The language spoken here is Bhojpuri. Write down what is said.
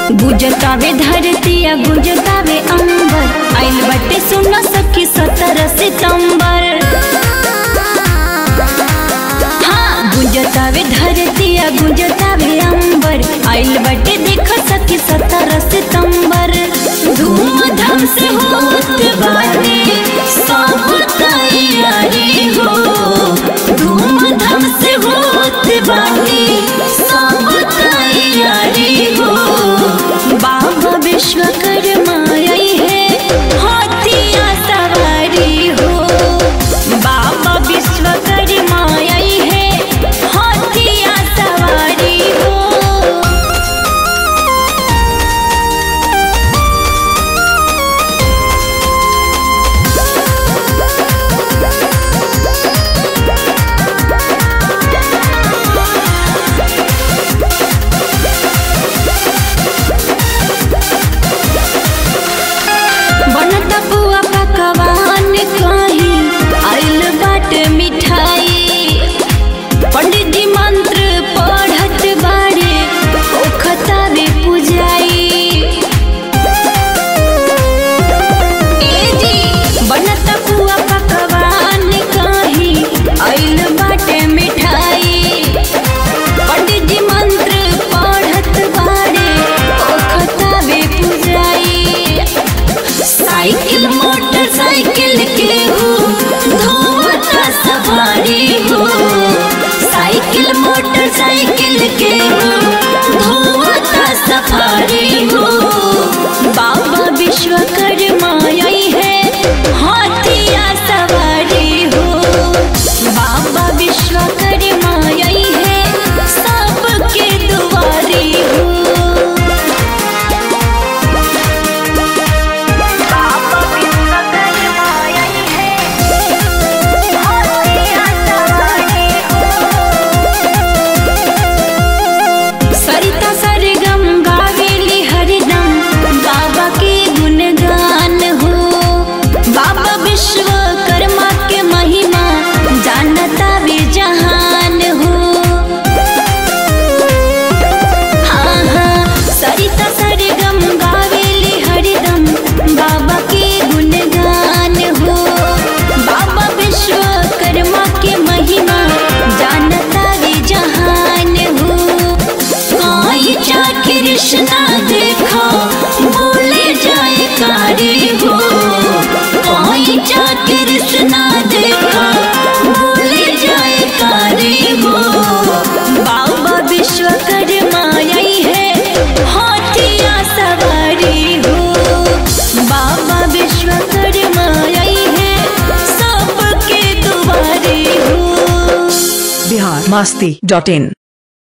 गुजतावे धरतिया गुजतावे अंबर आइल बटे सुन सखी सत्रह सितंबर हाँ गुजतावे धरतिया गुजतावे अंबर आइल बटे देख सखी सत्रह सितंबर धूमधाम से होत बाटे सब तैयारी हो धूमधाम से होत बाटे सब तैयारी हो बाबा विश्वकर्मा आई है हाथिया सवारी हो बाबा विश्वकर्मा आई है हाथिया सवारी हो बनत बुआ पकवान कहीं आइल बाट मिठाई पंडित जी मंत्र पढ़त बाड़े ओखतावे पुजाई ए जी बनत बुआ पकवान कहीं आइल बाटे मिठाई पंडित जी मंत्र पढ़त बाड़े ओखतावे पुजाई साइकिल मोटरसाइकिल के हो धोता सवारी हो साइकिल मोटरसाइकिल के हो धोता सफारी हो बाबा विश्वकर्मा आई है हाथिया सवारी हो बाबा विश्वकर्मा आई है सबके दुआरी हो बाबा विश्वकर्मा आई है हाथिया सवारी सरिता सरगम गावेली हरदम बाबा के गुणगान हो बाबा विश्वकर्मा के महिमा जानता वे जहान हो हाँ हाँ सरिता सरगम गावेली हरदम बाबा के गुणगान हो बाबा विश्वकर्मा के महिमा जानता वे जहान हो कोई जा कृष्णा देखो बोले जाए कारी हो कोई जा कृष्णा देखो बोले जाए कारी हो बाबा विश्वकर्मा आई है हाथिया सवारी हो बाबा विश्वकर्मा आई है सबके दुआरी हो बिहार मस्ती डॉट इन